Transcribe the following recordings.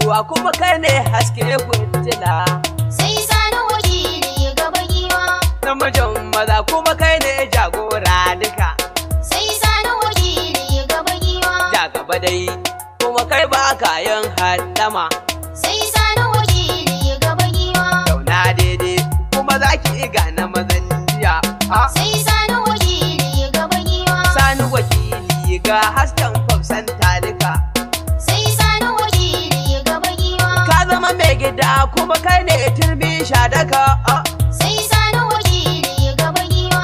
giwa kuma kai ne haske fitila sai sani wakili gaba giwa namijin maza kuma kai ne jagora duka sai sani wakili gaba giwa ja gaba dai kuma kai ba kayan haddama sai sani wakili gaba giwa zauna daidai kuma za ki gane mazan jiya a sai sani wakili gaba giwa sani wakili ga hasken fafsan talika sai sani wakili gaba giwa ka zama mai gida kuma kai ne turbi shadaka a sai sani wakili gaba giwa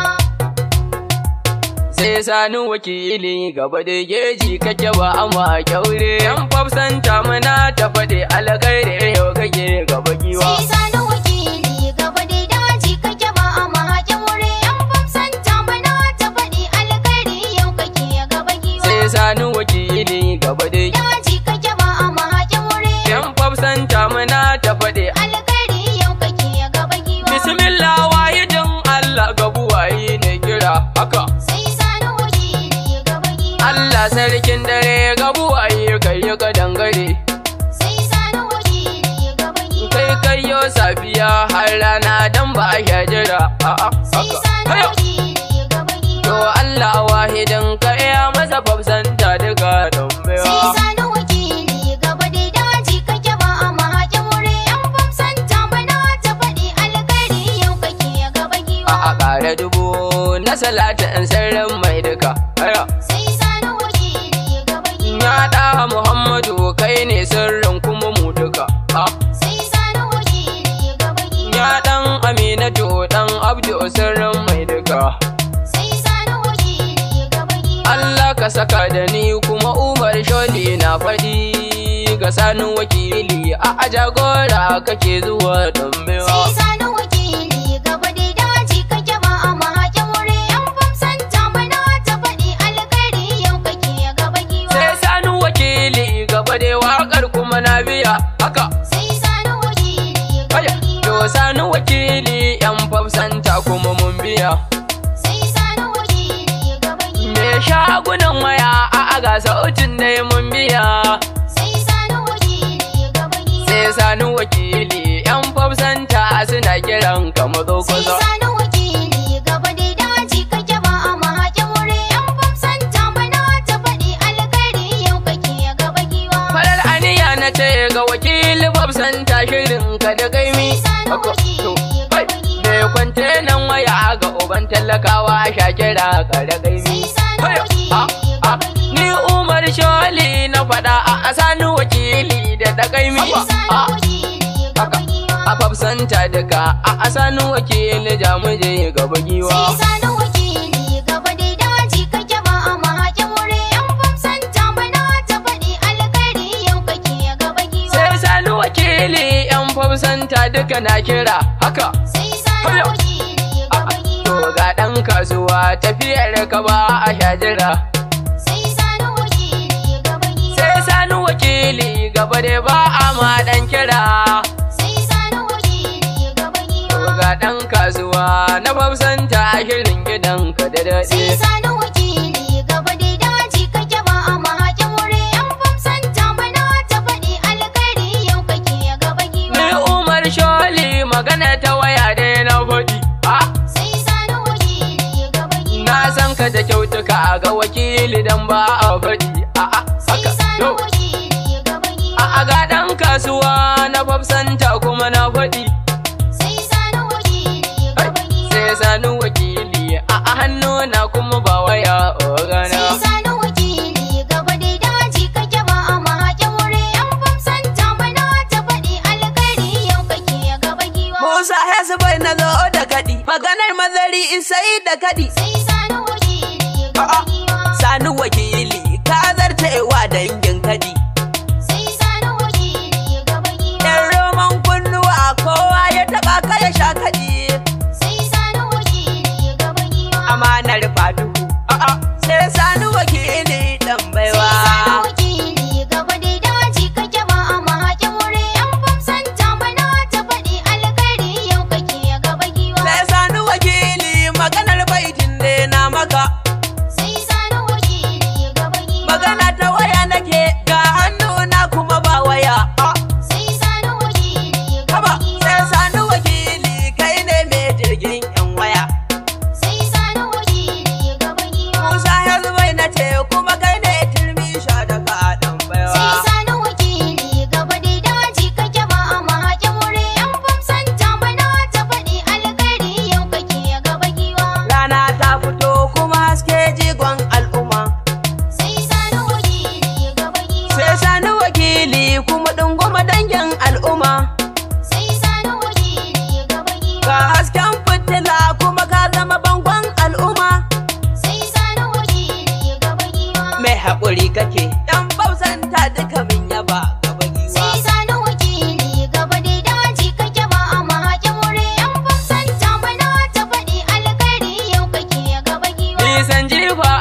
sai sani wakili gaba da geji kake ba ama kyaure yan fafsan muna ta faɗi alkhairi yau kake gaba giwa sai sani wakili gaba da daji kake ba a mahaƙin wuri yan famsan tamana ta faɗi alkhairi yau kake gaba giwa sai sani wakili gaba da daji kake ba a mahaƙin wuri yan fafsan muna ta faɗi alkhairi yau kake gaba giwa bismillah wahidin Allah gabuwayi ne kira haka sai sani wakili gaba giwa Allah sarkin dare gabuwayi kai ka dangare sai sani wakili gaba giwa kai kayo safiya har rana dan ba ya jira a'a sai haka sani Hayo. wakili gaba To giwa Allah wahidin ka iya masa fafsanta duka don sai baiwa. sani wakili gaba da daji kake ba a mahaƙin wuri yan famsan tamana ta faɗi alkhairi yau kake gaba giwa A a ƙara dubu na salatin sirrin mai duka. Aya. sai sani wakili gaba giwa Ya ɗa Muhammadu kai ne sirrin kuma mu duka. A. sai sani wakili gaba giwa Ya ɗan Aminatu ɗan Abdu sirrin mai duka. sai sani wakili gaba giwa Allah ka saka da ni kuma Umar Sholi na faɗi. Ga sanin wakili a a jagora kake zuwa don sai baiwa. sani wakili gaba da daji kake ba a mahaƙin wuri yan famsan tamana ta faɗi alkhairi yau kake gaba giwa Sai sani wakili gaba da waƙar kuma na biya haka. sai sani wakili gaba Aya, to giwa sani wakili yan fafsanta kuma mun biya. sai sani wakili gaba giwa Me shagunan waya a aga sautin dai mun biya. sai sani wakili gaba giwa Sai sani wakili yan fafsanta suna kiran ka mazo sai kusa. sani wakili gaba da daji kake ba a mahaƙin wuri yan famsan tamana ta faɗi alkhairi yau kake gaba giwa Farar aniya na ce ga wakili fafsanta shirin ka da gaimi. sai sani Haka, to, wakili hai, gaba giwa Me kwante nan waya ga uban talakawa sha kira ka da gaimi. sai sani Haya, wakili a, a, gaba Ni giwa Umar Sholi na faɗa a asani wakili da ɗagaimi. sai sani A wakili gaba giwa a fafsanta daga a asani wakili jamuje gaba giwa. sai sani wakili gaba da daji kake ba a mahaƙin wuri yan famsan tamana ta faɗi alkhairi yau kake gaba giwa Sai sani wakili yan fafsanta duka na kira haka. sai sani Haya. wakili A, gaba a, To giwa ga ɗan kasuwa tafiyar ka ba a shajira. sai sani wakili gaba giwa Sai sani wakili gaba da ba a ma ɗan kira. sai sani wakili gaba To giwa ga ɗan kasuwa na fafsanta shirin gidanka da sai daɗi. sani wakili gaba da daji kake ba a mahaƙin wuri yan famsan tamana ta faɗi alkhairi yau kake gaba Ni giwa Umar Sholi magana ta waya dai na faɗi. Ah, sai sani wakili gaba giwa Na san ka da kyautuka ga wakili dan ba a faɗi. A'a, sai haka, sani yau. wakili gaba giwa A'a ga ɗan kasuwa na fafsanta kuma na faɗi. sai sani wakili gaba giwa Sai sani wakili a hannu na kuma ba waya ogana. sai sani wakili gaba da daji kake ba a mahaƙin wuri yan famsan tamana ta faɗi alkhairi yau kake gaba giwa Musa Hezbai na zo da kaɗi maganar mazari isai da kaɗi sai sani wakili gaba A'a. giwa sani wakili ka zartewa dangin kaɗi sai sani wakili gaba giwa Yan roman kunnuwa kowa ya taɓa ka ya sha kaɗi sai sani wakili gaba giwa amanar faduhu a'a sai sani wakili ɗan baiwa sai sani wakili gaba da daji kake ba a mahaƙin wuri yan famsan tamana ta faɗi alkhairi yau kake gaba giwa sai sani wakili maganar baitin ne na maka sai sani wakili gaba giwa magana ta waya nake ga hannu na kuma ba waya a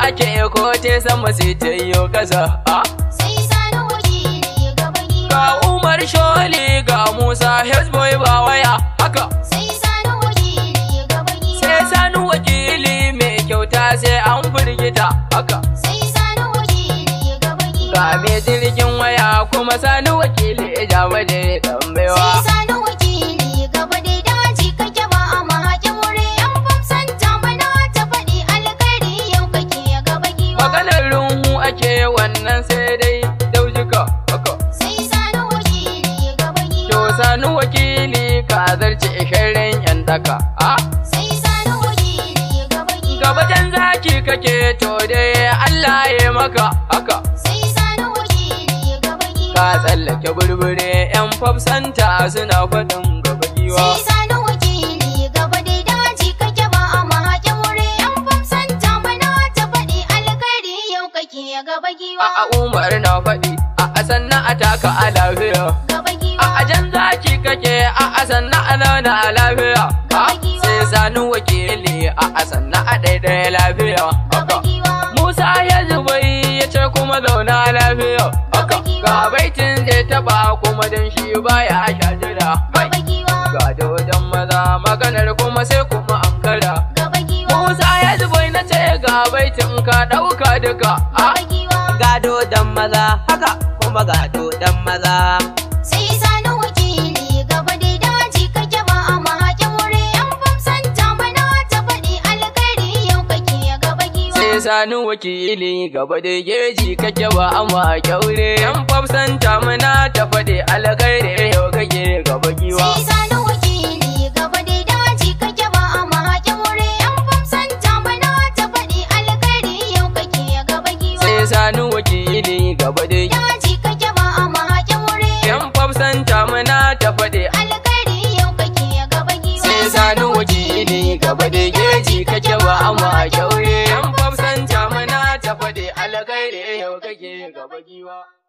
ake ko te sama sai ta yi kasa a sai sani wakili gaba giwa ga umar sholi ga musa hezboy ba waya haka sai sani wakili gaba giwa sai sani wakili mai kyauta sai an firgita haka sai sani wakili gaba giwa ga mai jirgin waya kuma sani wakili ja waje dan sai baiwa sani wakili gaba da daji kake ba a mahaƙin wuri yan famsan tamana ta faɗi alkhairi yau kake gaba giwa maganar runhu ake wannan sai dai daujika haka sai sani wakili gaba to giwa sani wakili ka zarce shirin yan daka a sai sani wakili gaba giwa gabajen zaki kake to dai Allah ya maka haka sai sani wakili gaba giwa ka tsallake burbure yan fafsanta suna faɗin gaba giwa sai sani wakili gaba da daji kake ba a mahaƙin wuri yan famsan tamana ta faɗi alkhairi yau kake gaba giwa a a umar na faɗi a a sannan a taka a lafiya gaba a giwa a jan zaki kake a a sannan a zauna a lafiya a sai sani wakili a a sannan a ɗaiɗaya lafiya gaba haka giwa Musa ya zubai ya ce kuma zauna lafiya haka ga baitin zai taɓa kuma don shi baya shajira gaba giwa ga dodon maza maganar kuma sai kuma ankara gaba giwa Musa ya zubai na ce ga baitin ka ɗauka duka a gaba giwa Gado dan maza haka kuma gado dan maza. sai sani wakili gaba da daji kake ba a mahaƙin wuri yan famsan tamana ta faɗi alkhairi yau kake gaba giwa sai sani wakili gaba da geji kake ba ama kyaure yan fafsan tamuna ta faɗi alkhairi yau kake gaba giwa sai sani wakili gaba da daji kake ba a mahaƙin wuri yan famsan tamana ta faɗi alkhairi yau kake gaba giwa sai sani wakili gaba da daji kake ba a mahaƙin wuri yan fafsan tamuna ta faɗi alkhairi yau kake gaba giwa sai sani wakili gaba da geji kake ba ama kyaure yan fafsan tamuna ta faɗi alkhairi yau kake gaba giwa